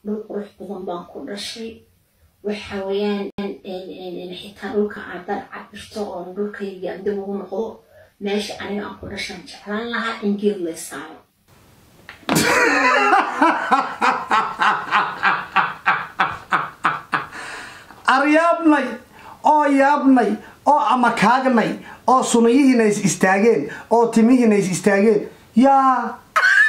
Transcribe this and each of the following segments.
dhul qurux badan baan ku dhashay waxa weeyaan xitaa dhulka aadaan cabirto oo dhulkayga dib ugu noqdo meesha aniga aan ku dhashaan jeclaan lahaa in geed lay saaro aryaabnay oo yaabnay oo amakaagnay oo sunayihiina is istaageen oo timihiina is istaageen yaa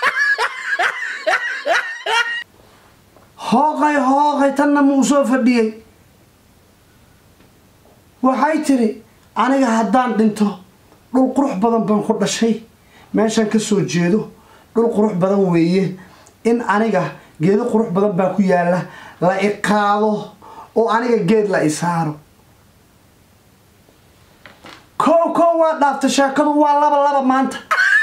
hooqay hooqay tanna muu soo fadhiyey waxay tiri aniga haddaan dhinto dhul qurux badan baan ku dhashay meeshaan ka soo jeedo dhul qurux badan weeye in aniga geedo qurux badan baa ku yaalla la iqaado oo aniga geed la isaaro kow kow waa dhaafta sheekadu waa laba laba maanta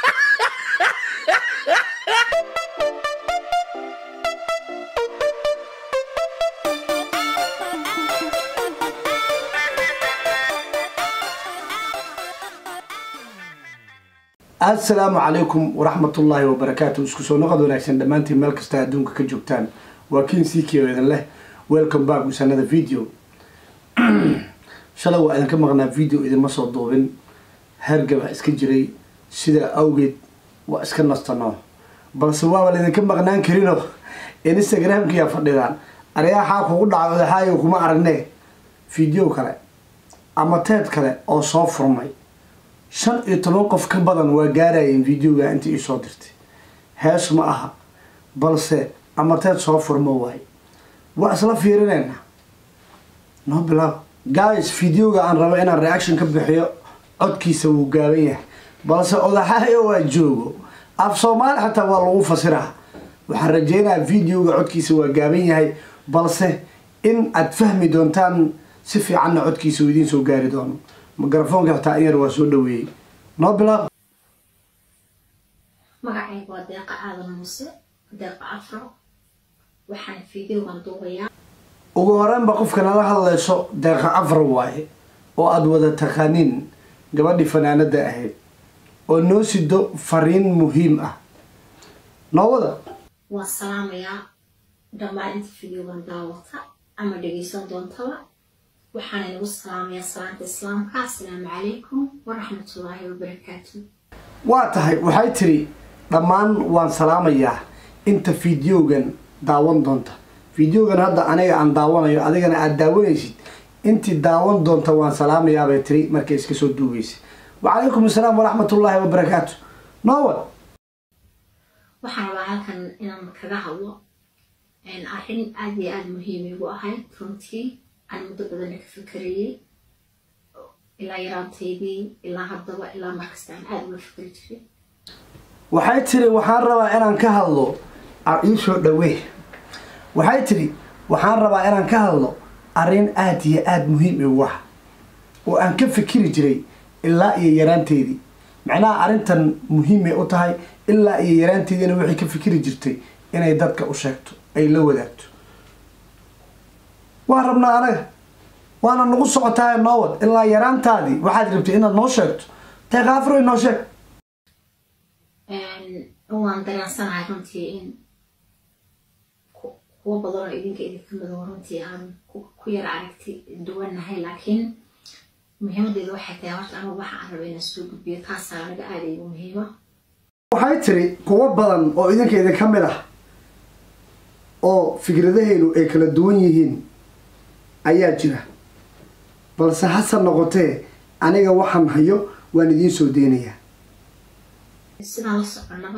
assalaamu calaykum waraxmatullaahi wabarakaatu isku soo noqod wanaagsan dhammaantiin meel kasta adduunka ka joogtaan waa kiin siikio idin leh welcome back wisanada video shalay waa idinka maqnaa video idinma soo duubin hergaba iska jiray sidaa awgeed waa iska nastano balse waaba laydinka maqnaan karinoo instagramkiyaa fadhidaan aryaxaa kugu dhacay odaxaayo kuma aragne video kale ama teed kale oo soo furmay shan iyo toban qof ka badan waa gaarayeen videoga inta ii soo dirtay hees ma aha balse amateed soo furmo waaye waa isla fiirinayna noo bilaab guys videoga aan rabo inaan reaction ka bixiyo codkiisa wuu gaaban yahay balse odaxaayo waa joogo af soomaali xataa waa lagu fasiraa waxaan rajeynayaa videoga codkiisa waa gaaban yahay balse in aad fahmi doontaan si fiicanna codkiisa uu idiin soo gaari doono mikrafoonka xataa in yar waa soo dhaweeyey noo bilaab magacayga waa deeqa aadan muuse deeqa afro waxaan videogan duubayaa ugu horeynba qofka nala hadlayso deeqa afar waaye oo aada wada taqaaniin gabadhii fanaanada ahayd oo noo sido fariin muhiim ah noo wada waan salaamayaa dhammaan inta videogan daawata ama dhegeysan doontaba waxaan inagu salaamayaa salaanta islaamka assalaamu calaykum waraxmatullaahi wabarakaatu waa tahay waxay tiri dhammaan waan salaamayaa inta videogan daawan doonta videogan hadda aniga aan daawanayo adigana aada daawanaysid intii daawan doonta waan salaamayaa bay tiri markay iska soo duugeysay wacalaykum assalaam waraxmatullaahi wabarakaatu noowad waxaan rabaa halkan inaan kaga hadlo arrin aada iyo aada muhiim igu ahayd runtii aan muddo badana ka fikerayay ilaa yaraantaydii ilaa haddaba ilaa markasta aan aada uga fikeri jiray waxay tiri waxaan rabaa inaan ka hadlo ii soo dhawee waxay tiri waxaan rabaa inaan ka hadlo arrin aada iyo aada muhiim igu ah oo aan ka fikiri jiray ilaa iyo yaraanteedii macnaha arrintan muhiimay u tahay ilaa iyo yaraanteediina waxay ka fikiri jirtay inay dadka u sheegto ay la wadaagto waan rabnaa anaga waana nagu socotaay noowad ilaa yaraantaadii waxaad rabtay inaad noo sheegto teeqaafro inoo sheeg waan dareensanahay runtii in kuwo badan oo idinka idinka midow runtii aan ku yara aragti duwannahay laakiin muhiimadeeda waxay tahay horta anigu waxa aan raba inaan soo gudbiyo taasaa aniga aada igu muhiima waxay tiri kuwo badan oo idinka idinka mid ah oo fikradahaynu ay kala duwan yihiin ayaa jira balse hase noqotee aniga waxaan hayo waan idiin soo deynayaa sidaan la soconaba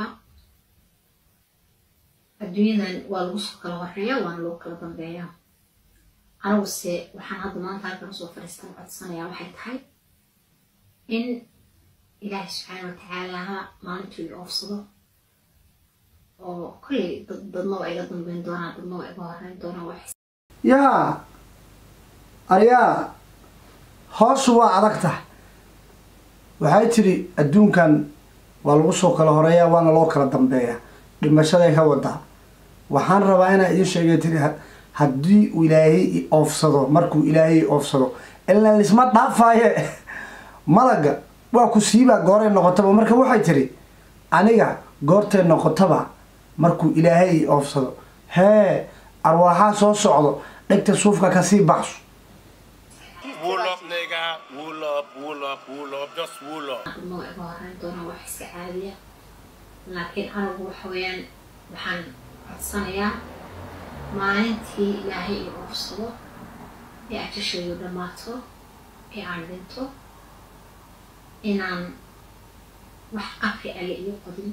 adduunyadan waa lagu soo kala horeeya waana lagu kala dambeeya aniguse waxaan hadda maanta halkan usoo fadhiistan codsanayaa waxay tahay in ilaahay subxaana watacaalaha maalintuu la oofsado oo kolley dad dadna waa iga dambeyn doonaa dadna waa iga horeyn doonaa wax yaa aryaa hoosu waa adag tahay waxay tidhi adduunkan waa lagu soo kala horeeyaa waana loo kala dambeeyaa dhimashaday ka wadaa waxaan rabaa inaa idiin sheegay tiri haddii uu ilaahay i oofsado markuu ilaahay i oofsado ilaa lisma dhaafaaye malaga waa ku siibaa gooray noqotaba marka waxay tiri aniga goortay noqotaba markuu ilaahay i oofsado hee arwaaxaa soo socdo dhegta suufka kasii baxso Wool up, nigga. Wool up, wool up, wool up. Just wool up. ma iga horeyn doonaa wax iska caadiya laakiin anigu waxa weeyaan waxaan codsanayaa maalintii ilaahay i ursado ee ajashaydu dhammaato ee aan dhinto inaan wax qabri alle iyo qodin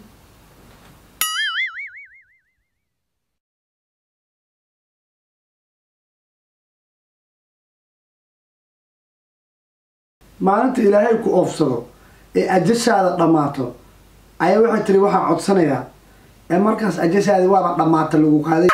maalinta ilaahay ku oofsado ee ajashaada dhammaato ayaa waxay tiri waxaan codsanayaa ee markaas ajashaadi waaba dhammaata lagu qaaday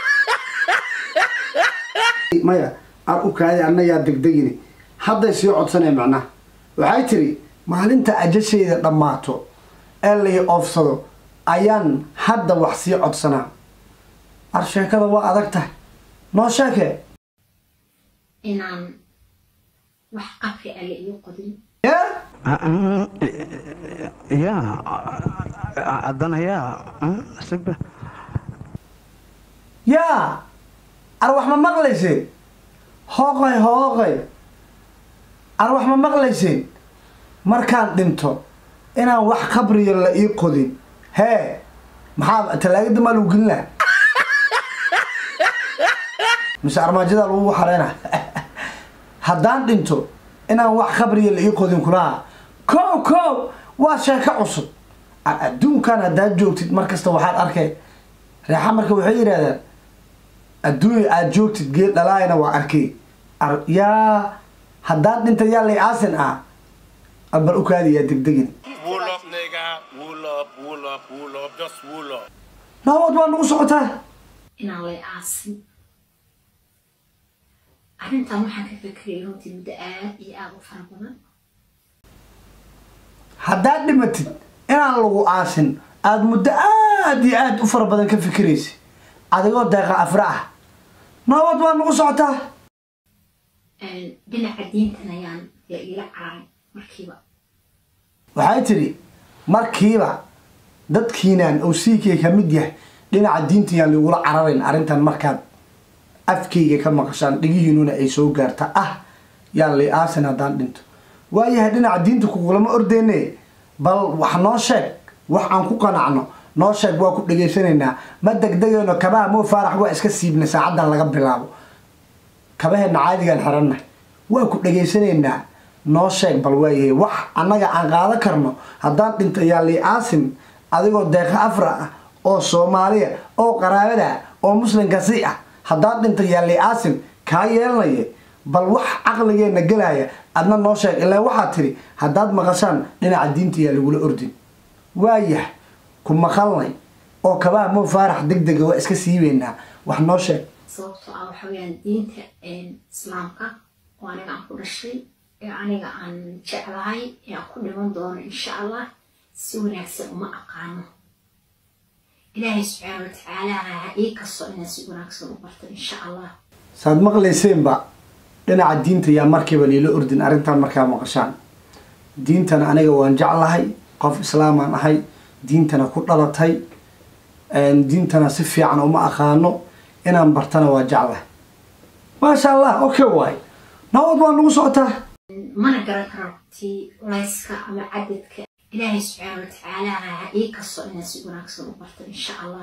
maya aan u kaaday anna yaa degdegini hadday sii codsanaya macnaha waxay tiri maalinta ajashayda dhammaato ee lai oofsado ayaan hadda wax sii codsanaa ar sheekada waa adag tahay noo sheekee inaan wax qabri alle iyo qodin yee ya haddana yaa sigba yaa ar wax ma maqlayseen hooqay hooqay ar wax ma maqlayseen markaan dhinto inaan wax qabriya la ii qodin hee maxaa talaagada maa lagu gelin laha mise armaajada lagu xareyna haddaan dhinto inaan wax qabriya la ii qodin kulaha kow kow waa sheeko cusub ar adduunkan haddaad joogtid markasta waxaad arkay reexa marka waxay yidhahdaan adduunya aad joogtid geed dhalaayana waa arkay ar yaa haddaan dhinta yaa lay aasin ah abar u kaadiyaa degdegin Wool up, nigga. Wool up, wool up, wool up. Just wool up. naawad waa nagu socotaa inaan lay aasin arrintan waxaan ka fekerayay runtii muddo aad iyo aada u fara badan haddaad dhimatid inaan lagu aasin aada muddo aad iyo aad u fara badan ka fikiraysa adigoo deeqa afra ah naawad waa nagu socotaa dhinaca diintan ayaan la iila cararay markiiba waxay tidhi markiiba dadkiinaan owsiikay ka mid yahay dhinaca diinta yaan lagula cararayn arrintan markaad afkayga ka maqashaan dhigihiinuna ay soo gaarta ah yaan lay aasin haddaan dhinto waayahay dhinaca diinta kugulama ordeyne bal wax noo sheeg wax aan ku qanacno noo sheeg waa ku dhegaysanaynaa ma degdegayno kabaha moo faarax waa iska siibnay saacaddan laga bilaabo kabaheenna caadigaan xirannahay waa ku dhegaysanaynaa noo sheeg bal waayahay wax annaga aan qaado karno haddaan dhinto yaa lii aasin adigoo deeqa afra ah oo soomaaliya oo qaraabada ah oo muslimkasi ah haddaan dhinto yaa lii aasin kaa yeelanaya bal wax caqligeenna gelaya adna noo sheeg ilaa waxaad tidhi haddaad maqashaan dhinaca diinta yaa lagula ordin waayah ku maqalnay oo kabaha moo faarax deg dega waa iska siibeynaa wax noo sheeg sababtoo ah waxa weeyaan diinta islaamka oo aniga aan ku dhashay ee aniga aan jeclahay ee aan ku dhiman doono insha allah si wanaagsan uma aqaano ilaahay subxaana watacaala ha ii kasto inaan si wanaagsan u barto insha allah saad maqlayseenba dhinaca diinta yaa markiiba liila ordin arrintan markaa maqashaan diintana aniga waan jeclahay qof islaamaan ahay diintana ku dhalatay diintana si fiican uma aqaano inaan bartana waa jeclahay maasha allah okay waay nabad waa nagu socotaa mana garan karo tii layska ama cadadka ilaahay subxaana watacaala ha ii kasto inaan si wanaagsan u barto insha allah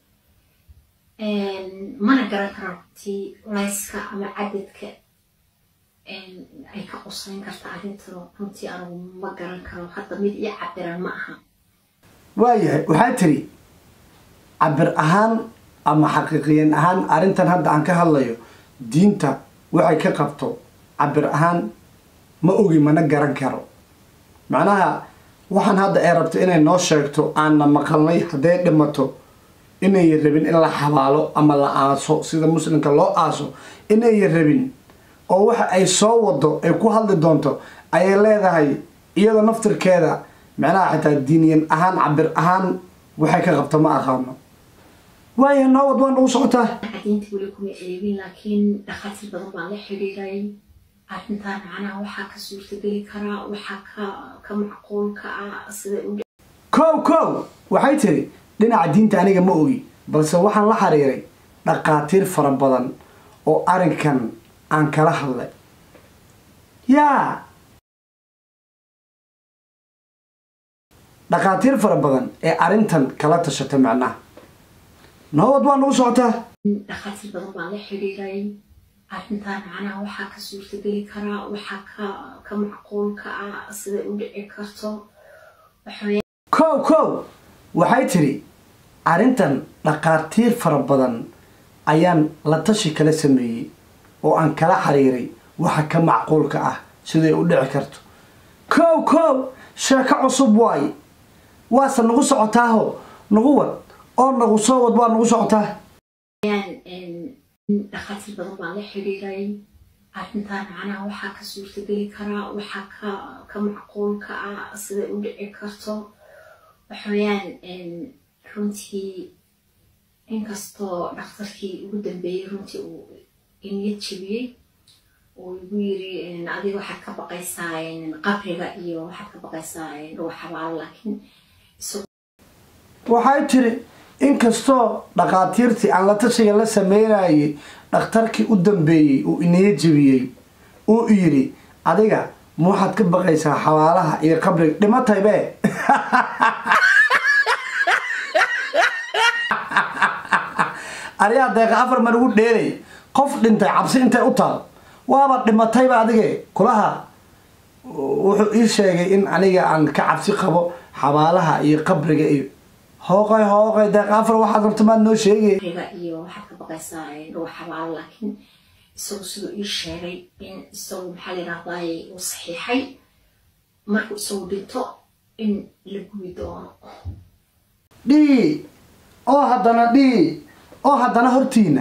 mana garan karo tii layska ama cadadka ay ka qusayn karta arrintano runtii anigu ma garan karo hadda mid ii cabiran ma aha waayahay waxaa tiri cabir ahaan ama xaqiiqiyan ahaan arrintan hadda aan ka hadlayo diinta waxay ka qabto cabir ahaan ma ogi mana garan karo macnaha waxaan hadda ay rabto inay noo sheegto aanna maqalnay hadday dhimato inay rabin in la xabaalo ama la aaso sida muslimka loo aaso inay rabin oo waxa ay soo wado ay ku hadli doonto ayay leedahay iyada naftirkeeda macnaha xitaa diiniyan ahaan cabir ahaan waxay ka qabto ma aqaano waaya noowad waa nagu socotaa diinta weli kuma eegin laakiin dhakhaatiir badan baan la xidhiiray arrintan macnaha waxaa ka suurtageli karaa waxaa ka ka macquulka ah sida u kow kow waxay tiri dhinaca diinta aniga ma ogi balse waxaan la xiriiray dhaqaatiir fara badan oo arrinkan aan kala hadlay yaa dhaqaatiir fara badan ee arrintan kala tashatay macnaha nabad waa nagu socotaa dhakhaatiir badan baan la xidhiiray arrintan macnaha waxaa ka suurtageli karaa waxaa ka ka macquulka ah siday u dhici karto waxaweye kow kow waxay tidhi arrintan dhaqaatiir fara badan ayaan la tashi kala sameeyey oo aan kala xiriiray waxa ka macquulka ah siday u dhici karto kow kow sheeko cusub waaye waase nagu socotaaho nagu wad oo nagu soo wad waa nagu socotaa dhakhaatiir badan baan la xidhiiray arrintan macnaha waxaa ka suurtageli karaa waxaa ka ka macquulka ah siday u dhici karto waxaweyaan runtii inkastoo dhakhtarkii ugu dambeeyey runtii uu iniyad jebiyey uu igu yiri adiga waxaad ka baqaysaa qabriga iyo waxaad ka baqaysaa ruuxabaal laakiin waxay tiri inkastoo dhaqaatiirtii aan la tashiga la sameynayay dhakhtarkii u dambeeyey uu iniyo jebiyey uu yidhi adiga ma waxaad ka baqaysaa xabaalaha iyo qabriga dhimataybe ariyaa deeqa afar mar ugu dheelay qof dhintay cabsi intay u taal waaba dhimatayba adige kulaha wuxuu ii sheegay in aniga aan ka cabsi qabo xabaalaha iyo qabriga iyo hooqay hooqay deeqa afar waxaad rabta maad noo sheegay qabriga iyo waxaad ka baqaysaa ruuxabaal laakiin isagu siduu ii sheegay in isagu maxaa la yidhahdaay uu saxiixay markuu isagu dhinto in la gubi doono dhii oo haddana dhii oo haddana hortiina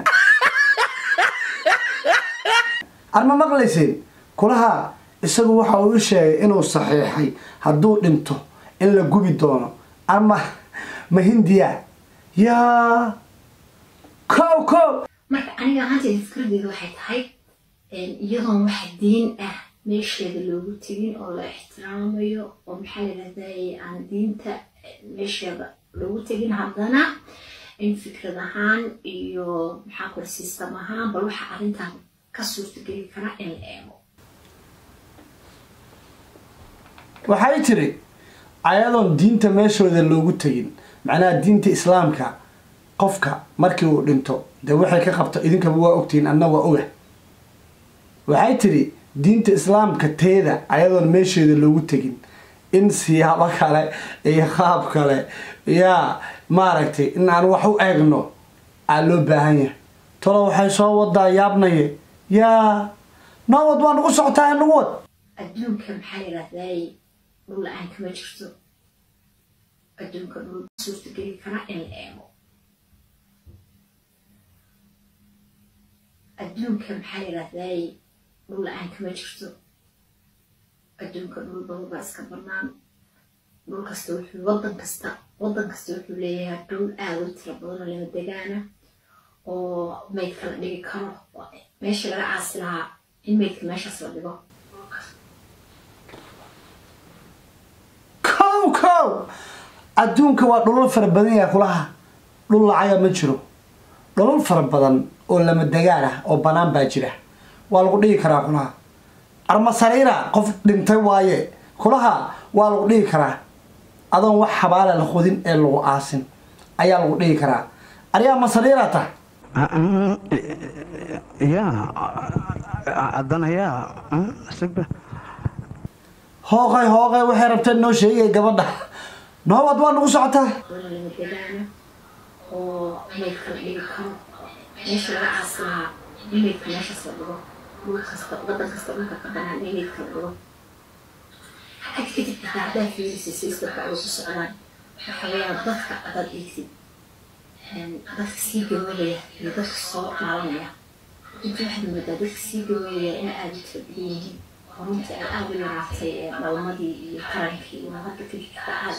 arma maqlayseen kulaha isagu waxa uu i sheegay inuu saxiixay hadduu dhinto in la gubi doono ama ma hindiya yaa kow kow marka aniga ahaanteyda fikradeyda waxay tahay iyadoon wax diin ah meesheeda loogu tegin oo la ixtiraamayo oo maxaa la yidhahdaye aan diinta meesheeda loogu tegin haddana in fikrad ahaan iyo maxaa kula sistam ahaan bal waxa arrintan ka suurtageli karaa in la eego waxay tiri ayadoon diinta meeshooda loogu tegin macnaha diinta islaamka qofka markii uu dhinto dee waxay ka qabto idinkaba waa ogtihiin anna waa oga waxay tiri diinta islaamka teeda ayadoon meesheeda loogu tegin in siyaabo kale iyo qaab kale yaa maaragtay in aan wax u eegno aa loo baahan yahay tolo waxay soo wadaa yaabnaye yaa noo wad waa nagu socotaa nagu wad adduunka maxaa la yidhahdaye dhul la-aan kama jirto adduunka dhul suurtageli karaa in la eego adduunka maxaa la yidhahdaye dhul la-aan kama jirto adduunka dhul badan baa iska banaan dhul kasta wuxuu wadan kasta wadan kasta wuxuu leeyahay dhul aada u tiro badan oo lama degaana oo maydka la dhigi karo meesha laga caasi lahaa in maydka meeshaas la dhigo kow kow adduunka waa dhulal fara badan yaha kulaha dhul lacaga ma jiro dhulal fara badan oo lama degaan ah oo banaan baa jira waa lagu dhigi karaa kulaha armasariira qof dhintay waaye kulaha waa lagu dhigi karaa adoon wax habaala la qodin ee lagu aasin ayaa lagu dhigi karaa aryaa masariira tah ya haddana yaa sigba hooqay hooqay waxay rabteen noo sheegay gabadha noobad waa nagu socotaa dhul lama degaana oo maydka la dhigi karo meesha laga caasi lahaa in maydka meeshaas la dhigo dhul kasta wadan kasta dhulka ka banaan in maydka la dhigo xag kadib xitaa haddaa fiirisay sistamka ay ku socdaan waxa weeyaan dadka adaad eegsid dadka sii gaboobaya iyo dadka soo dhaalanaya inta waxaad moodaa dadka sii gaboobaya in aada u tira badan yihiin oo runtii ay aada u yaraatay dhalmadii iyo tarankii iyo hadda kadib xitaa aada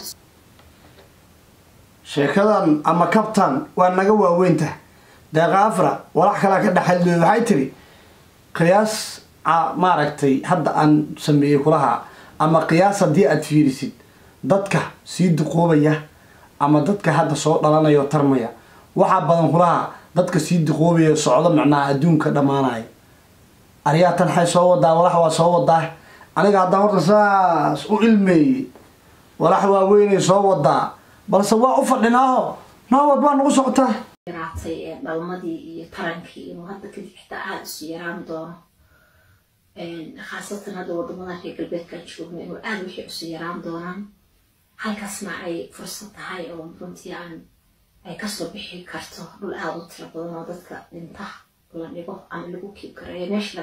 sheekadan ama kabtan waa naga waaweynta deeqa afra walax kalaa ka dhexadlooy waxay tiri qiyaas maaragtay hadda aan sameeyey kulaha ama qiyaas haddii aad fiirisid dadka sii duqoobaya ama dadka hadda soo dhalanaya oo tarmaya waxaa badan kulaha dadka sii diqoobaya socdo macnaha adduunka dhammaanaya aryaa tan xay soo wadaa walax waa soo wadaa aniga haddaan horta saas u ilmeeyey walax waaweynay soo wadaa balse waa u fadhinaaho naawad baa nagu socotaa yaraatay ee dhalmadii iyo tarankii inuu hadda kadib xitaa aada isu yaraan doono khaasatan hadda wadamadan reer galbeedkan joogno inuu aada wixii isu yaraan doonaan halkaasna ay fursad tahay oo runtii aan ay kasoo bixi karto dhul aada u tiro badan oo dadka dhinta la dhigo ama lagu kiib kareeyo meesha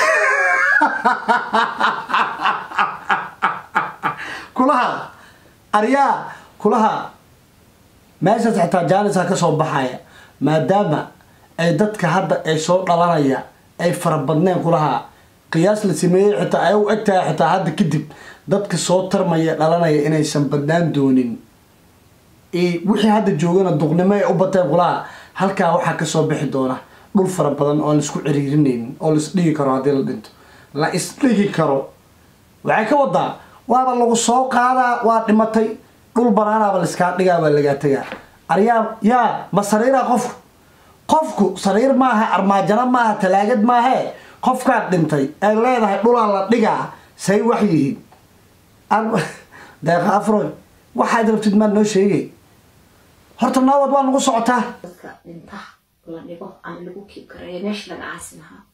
kulaha aryaa kulaha meeshaas xitaa jaanisaa kasoo baxaya maadaama ay dadka hadda ay soo dhalanaya ay farabadneen kulaha qiyaas la sameeyey xitaa ay u eg tahay xitaa hadda kadib dadka soo tarmaya dhalanaya inaysan badnaan doonin wixii hadda joogana duqnimo ay u bateen kulaha halkaa waxaa kasoo bixi doona dhul fara badan oo laisku ciriirinaynin oo lais dhigi karo haddii la dhinto la isdhigi karo waxay ka wadaa waaba lagu soo qaadaa waa dhimatay dhul banaanaaba laiskaa dhigaa waa lagaa tegaa aryaa yaa ma sariiraa qofku qofku sariir maaha armaajano maaha talaagad maahee qofkaad dhintay ay leedahay dhulaa la dhigaa say wax yihiin deeqa afroy waxaad rabtid maad noo sheegay horta naawad waa nagu socotaa dadka dhinta la dhigo ama lagu kiib kareeyo meesha laga aasi lahaa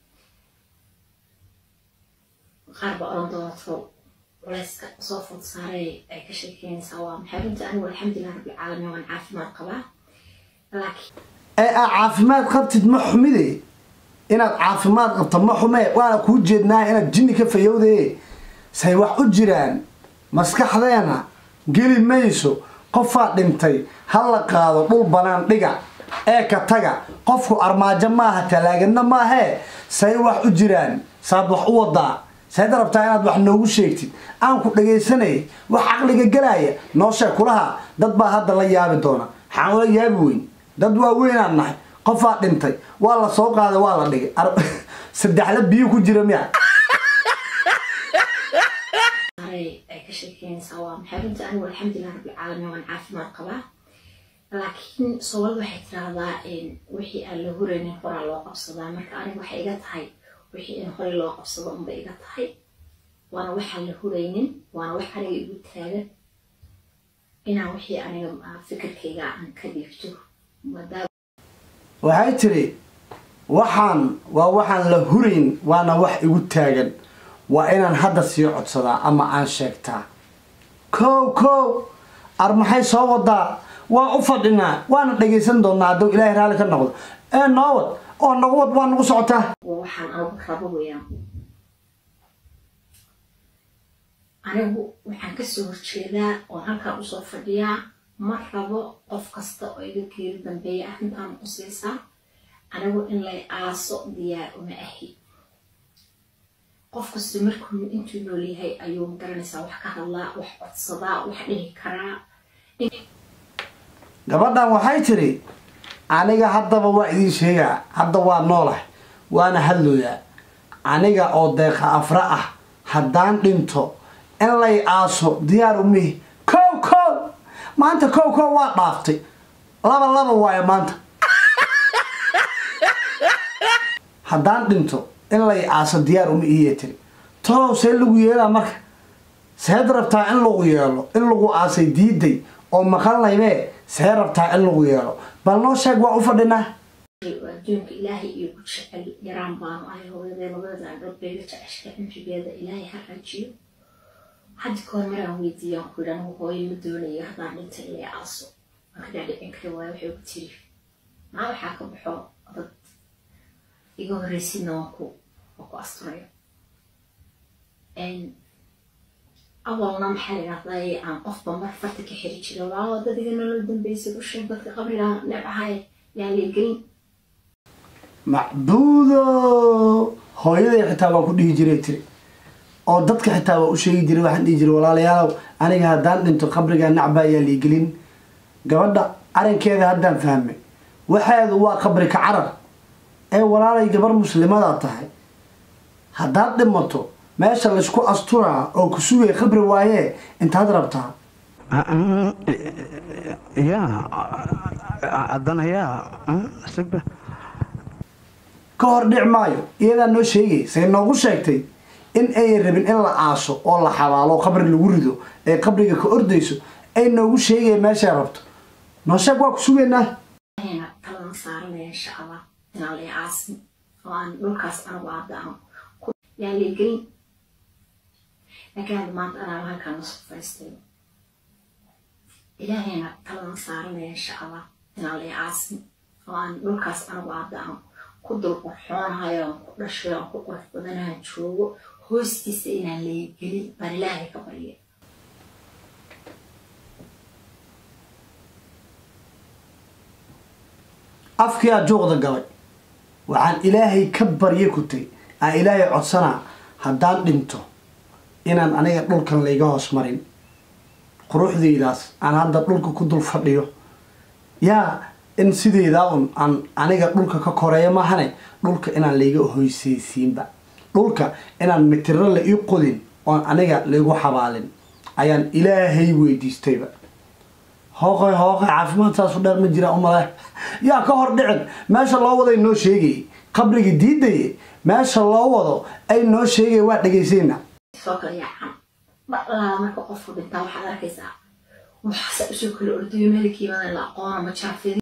qaar baa odhan doonto culayska soo food saaray ay ka sheekeynaysaa waa maxay runtii anigu alxamdulilah rabbilcaalamiin waan caafimaad qabaa laakiin ee aa caafimaad qabtid ma xumide inaad caafimaad qabto ma xume waana kuu jeednaa inaad jinni ka fayowdaye say wax u jiraan maskaxdeena geli mayso qofaa dhintay ha la qaado dhul banaan dhiga ee ka taga qofku armaajo maaha talaagadna maahee say wax u jiraan saad wax u wadaa sayd rabtaa inaad wax noogu sheegtid aan ku dhagaysanay wax caqliga gelaya noo sheeg kulaha dad baa hadda la yaabi doona waxaan ula yaabi weyn dad waa weynaan nahay qofaa dhintay waa la soo qaaday waa la dhigay saddexla biyo ku jira miya saaray ay ka sheekeynaysaa waa maxay runtii anigu alxamdulilah rabbilcaalamiin waan caafimaad qabaa laakiin soomaalida waxay tiraahdaa wixii aan la huraynin horaa loo qabsadaa marka aniga waxay iga tahay wixii in horey loo qabsado unba iga tahay waana waxaan la huraynin waana wax aniga igu taagan inaan wixii aniga fikirkayga aan ka dhiibto maadaama waxay tiri waxaan waa waxaan la hurayn waana wax igu taagan waa inaan hadda sii codsadaa ama aan sheegtaa kow kow ar maxay soo wadaa waa u fadhinaa waana dhagaysan doonaa hadduu ilaahay raalli ka noqdo ee noowad oo nagu wad waa nagu socotaa waa waxaan anigu rabo weeyaan anigu waxaan kasoo horjeedaa oon halkaan usoo fadhiyaa ma rabo qof kasta oo iga geeri dambeeya arrintaan qusaysaa anigu in lay aaso diyaar uma ahi qof kasta markuu intuu nool yahay ayuu magaranaysaa wax ka hadlaa wax codsadaa wax dhihi karaa gabadhan waxay tiri aniga haddaba waa idiin sheegaa hadda waa noolah waana hadlooyaa aniga oo deeqa afra ah haddaan dhinto in lay aaso diyaar umihi kow kow maanta kow kow waa dhaaftay laba laba waayo maanta haddaan dhinto in lay aaso diyaar uma iiya tiri tolow see lagu yeelaa marka seed rabtaa in lagu yeelo in lagu aasay diiday oo maqanlaybee see rabtaa in lagu yeelo bal noo sheeg waa u fadhinaa adduunka ilaahay iyo ku jecel yaraan baanu ahay hooyadee labada gabdhayga jeceshka cimrigeeda ilaahay ha rajiyo haddi kahor maraan weydiiyaan ku yidhi anigu hooyo ma doonayo haddaan dhinta ilay aaso waan ka dhaadhicin kari waayo waxay ugu tiri maa waxaa ka baxo dad iga horreysidna waan ku waan ku asturayo awalna maxaa la yidhahdaa aan qofba mar farta ka xiri jiray walaa dad iga nolol dambeysay u sheeg dadka qabriga neecahay yaan leegelin macbuudo hooyaday xitaa waa ku dhihi jiray tiri oo dadka xitaa waa u sheegi jiray waxaan dhihi jiray walaalayaalow aniga haddaan dhinto qabrigaa nacbaa ayaa liigelin gabadha arrinkeeda haddaan fahmay waxeedu waa qabri ka carar ee walaalay gabar muslimadaa tahay haddaad dhimato meesha laysku asturaa oo ku sugaya qabri waayee intaad rabtaa ya haddana yaa sigba ka hor dhic maayo iyadaa noo sheegay say noogu sheegtay in ayan rabin in la aaso oo la xabaalo oo qabri lagu rido ee qabriga ka ordayso ay noogu sheegaya meeshay rabto noo sheeg waa ku sugaynaa ayna taladan saaranaya insha allah inaan la aasin oo aan dhulkaas anigu aada aan ku yaan la gelin laakiin hadda maanta anaa halkaan usoo fariistay ilaahayna taladan saaranaya insha allah inaan la aasin oo aan dhulkaas anigu aada aan ku dulqurxoonahayo aan ku dhashay aan ku qurux badanahan joogo hoostiisa inaan la gelin baan ilaahay ka barya afkiyaa juuqda galay waxaan ilaahay ka barya kutay aan ilaahay codsanaa haddaan dhinto inaan aniga dhulkan layga hoos marin quruxdaydaas aan hadda dhulka ku dul fadhiyo yaa in sideydaa un aan aniga dhulka ka koreeyo maahane dhulka inaan layga hoysaysiinba dhulka inaan mitiro la ii qodin oon aniga laygu xabaalin ayaan ilaahay weydiistayba hooqay hooqay caafimaadtaasu dheer ma jiraan umale yaa ka hor dhicin meesha loo waday noo sheegayay qabrigii diidaye meesha loo wado ay noo sheegaya waa dhegaysayna soo kala yaacan dhalaala marka qofku dhintaa waxaad arkaysaa waxaase usoo kala ordayo meelkiimadan la aqoona ma jaafidi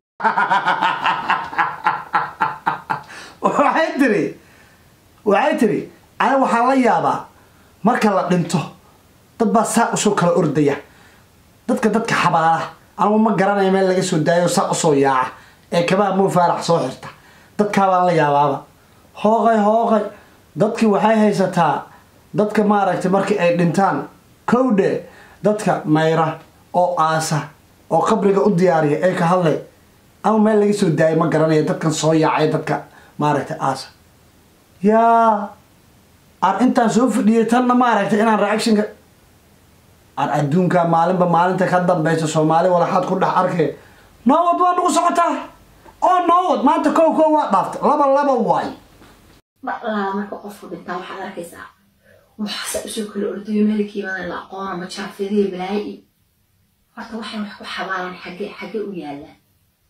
waxay tiri waxay tiri ani waxaa la yaabaa marka la dhinto dad baa saa usoo kala ordaya dadka dadka xabaala anigu ma garanayo meel laga soo daayo saa usoo yaaca ee kabaha muu faarax soo xirta dadkaa baan la yaabaaba hooqay hooqay dadkii waxay haysataa dadka maaragtay markii ay dhintaan kowdhe dadka mayra oo aasa oo qabriga u diyaariya ee ka hadlay ama meel laga soo daayay ma garanayo dadkan soo yaacay dadka maaragtay aasa yaa aan intaan soo fadhiyay tanna maaragtay inaan reactionka aan adduunka maalinba maalinta ka dambeysa soomaali walaxaad ku dhex arkay noowad waa nagu socotaa oo noowad maanta kow kow waa dhaaftay laba laba waay dhalaala marka qofku dhintaa waxaad arkaysaa waxaase usoo kala ordayo meelkiimadan la aqoona ma jaafidiya balaayi horta waxay wax ku xabaalaan xagge xagge u yaalaan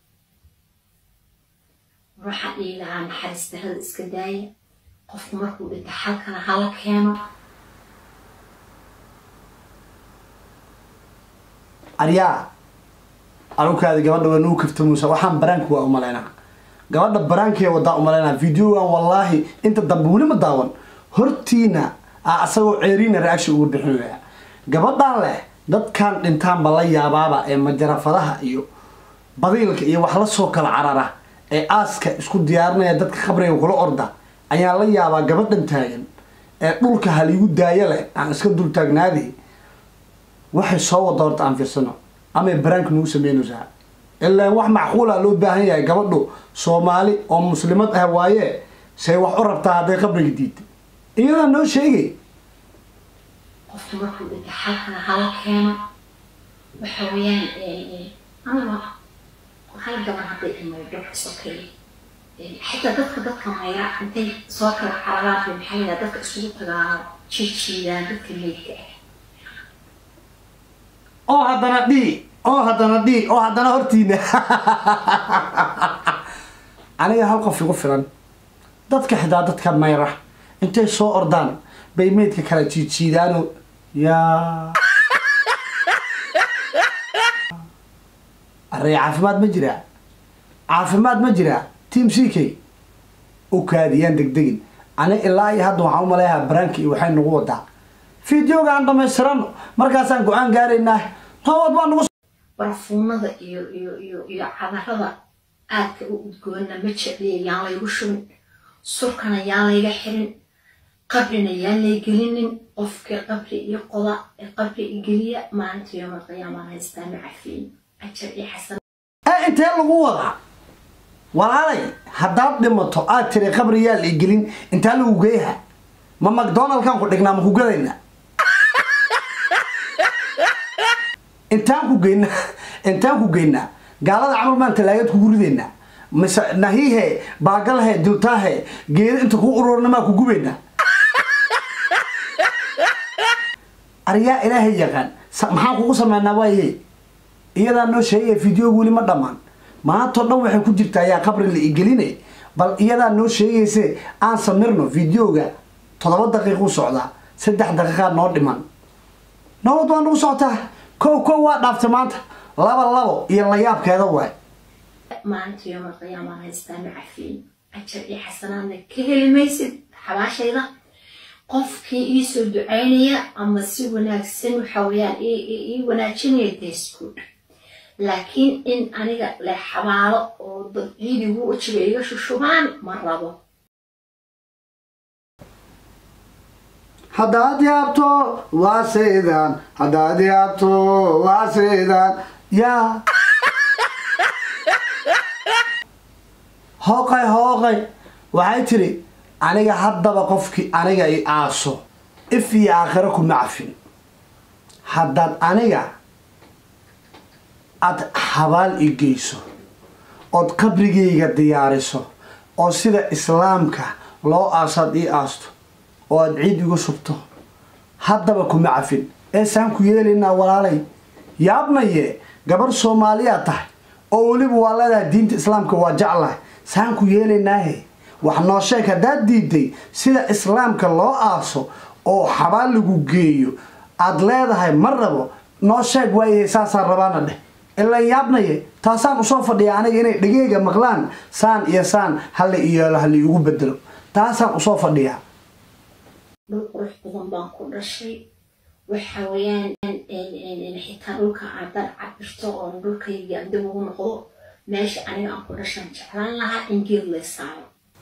waxaan dhihi lahaa naxariis darada iska daaya qofku markuu dhinta halkana hala keeno aryaa anukaada gabadha waa nagu kaftamuusa waxaan baraanka waa umalaynaa gabadha baraankee wadaa umalaynaa videogan wallaahi inta dambe weli ma daawan hortiina a asagoo ceeriina reaction uga bixinaya gabadhan leh dadkan dhintaanba la yaabaaba ee majarafadaha iyo badiilka iyo wax la soo kala carara ee aaska isku diyaarinaya dadka khabriga kula orda ayaan la yaabaa gabadhan taagan ee dhulka haligu daaya leh aan iska dul taagnaadi waxay soo wada horta aan fiirsano amay baraanka nagu sameynaysaa ilaa wax macquula loo baahan yahay gabadhu soomaali oo muslimad ah waaye say wax u rabtaa hadday qabriga diidta iyadaa noo sheegay qofku markuu dhinta halkana hala keeno waxa weeyaan ama hal gabar hadday imaydho sokeeye xitaa dadka dadka mayra intay soo kala cararaan maxay yidhaha dadka isugu tagaan jijiidaan dadka meydka ah oo haddana dhii oo haddana dhii oo haddana hortiina aniga hal qof igu filan dadka xitaa dadka mayra intay soo ordaan bay meydka kala jiijiidaano yaa arey caafimaad ma jiraa caafimaad ma jiraa team c k u kaadiyaan degdegin ani ilaa iyo hadda waxaan u maleeyahaa baraanki iyo waxay nagu wadaa fideoga aan dhamaystirano markaasaan go-aan gaaraynaa nabad baa nagu barfuunada iyo iyo iyo iyo cadarada aadka u udgoonna ma jecliya yaan laygu shubin surkana yaan layga xirin qabrina yaan lay gelinin qofkii qabri iyo qoda ee qabri i geliya maalinta yoomal qiyaamaan haystaa ma cafiin ajar iyo xasan ee intee lagu wadaa walaalay haddaad dhimato aad tiri qabri yaa la gelin intaa lagu geeyaha ma macdonaldkan ku dhignaa ma ku gadayna intaan ku geynaa intaan ku geynaa gaalada camal maan talaagad kugu ridaynaa mise nahiihe baagalahe diltaahe geedo inta ku ururna maa ku gubaynaa aryaa ilaahay yaqaan sa- maxaan kugu sameynaa waaye iyadaa noo sheegaya video weli ma dhammaan maantao dhan waxay ku jirtaa ayaa qabri la igeline bal iyadaa noo sheegayse aan samirno videoga toddoba daqiiquu socdaa saddex daqiiqaa noo dhiman nabad waa nagu socotaa kow kow waa dhaaftay maanta laba labo iyo layaabkeeda waay maalinta yoomal qiyaamaan haystaa macafiin ajar iyo xasanaadna ka heli maysid xabaashayda qofkii iisoo ducaynaya ama si wanaagsan waxa weeyaan ii wanaajinaya deeskuud laakiin in aniga le xabaalo oo dad ciidigu wajiga iga shushubaan ma rabo haddaad yaabto waa seydaan haddaad yaabto waa seydaan yaa hooqay hooqay waxay tidhi aniga haddaba qofkii aniga i aaso if iyo aakhiro kuma cafin haddaad aniga aad xabaal i geyso ood qabrigayga diyaariso oo sida islaamka loo aasaad ii aasto oo aad ciid igu shubto haddaba kuma cafin ee saan ku yeelaynaa walaalay yaabnaye gabarh soomaaliyaa tahay oo weliba waa leedahay diinta islaamka waa jeclahay saan ku yeelaynaahe wax noo sheeg haddaad diiday sida islaamka loo aaso oo xabaal lagu geeyo aad leedahay ma rabo noo sheeg waayahe saasaan rabaana dheh ilan yaabnaye taasaan usoo fadhiya aniga inay dhegeyga maqlaan saan iyo saan hala iyeelo hala iigu bedelo taasaan usoo fadhiyaa dhul qurux badan baan ku dhashay waxa weeyaan xitaa dhulka aadaan cabirto oon dhulkayga dib ugu noqdo meesha aniga aan ku dhashaan jeclaan lahaa in geed lay saaro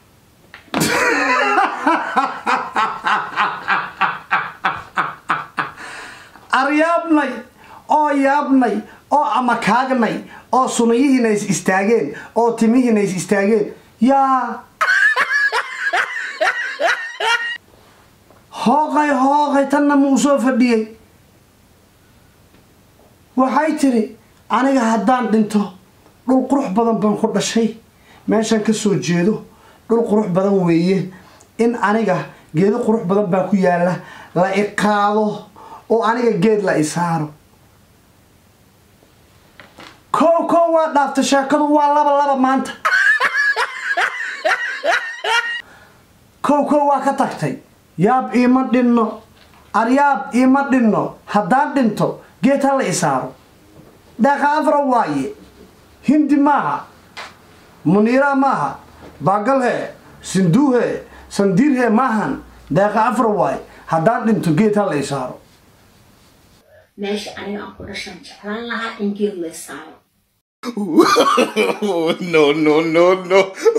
aryaabnay oo yaabnay oo amakaagnay oo sunayihiina is istaageen oo timihiina is istaageen yaa hooqay hooqay tanna muu soo fadhiyey waxay tidhi aniga haddaan dhinto dhul qurux badan baan ku dhashay meeshaan ka soo jeedo dhul qurux badan weeye in aniga geedo qurux badan baa ku yaalla la i qaado oo aniga geed la i saaro kow kow waa dhaaftay sheekadu waa laba laba maanta kow kow waa ka tagtay yaab iima dhinno aryaab iima dhinno haddaan dhinto geed ha la i saaro deeqa afra waaye hindi maaha muniira maaha baagalhe sinduuhe sandiirhe maahan deeqa afra waaye haddaan dhinto geed ha la i saaro meesha aniga aan ku dhashaan jeclaan lahaa in geed lay saaro no, no, no, no.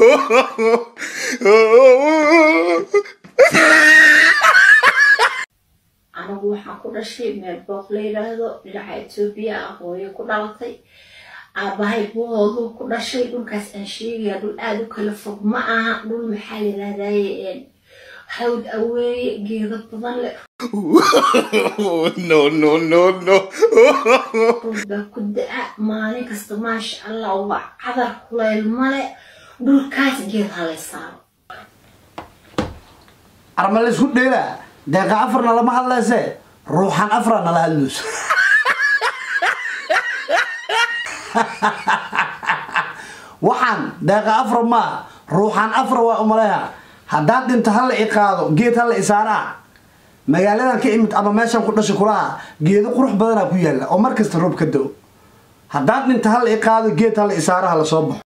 anigu waxaan ku dhashay meel booq la yidhaahdo dhinaca etoobiya ah hooyo ku dhalatay aabahay buhoodu ku dhashay dhulkaas aan sheegaya dhul aada u kala fog ma aha dhul maxaa la yidhahdaye hawd aweeye geedo badan leh no, no, no, no. dhul baa ku da-a maalin kasta maasha allah waa cadar kuleyl male dhulkaas geed halay saaro arma laysku dheelaa deeqa afarna lama hadlayse ruuxan afra nala hadlayso waxaan deeqa afra maa ruuxan afra waa umaleha haddaan dhinto hala i qaado geed hala isaaraa magaaladan ka imid ama meeshan ku dhashay kulaha geedo qurux badanaa ku yaalla oo mar kasta roob ka da-o haddaan dhinto hala i qaado geed hala isaaraha lasoo baxo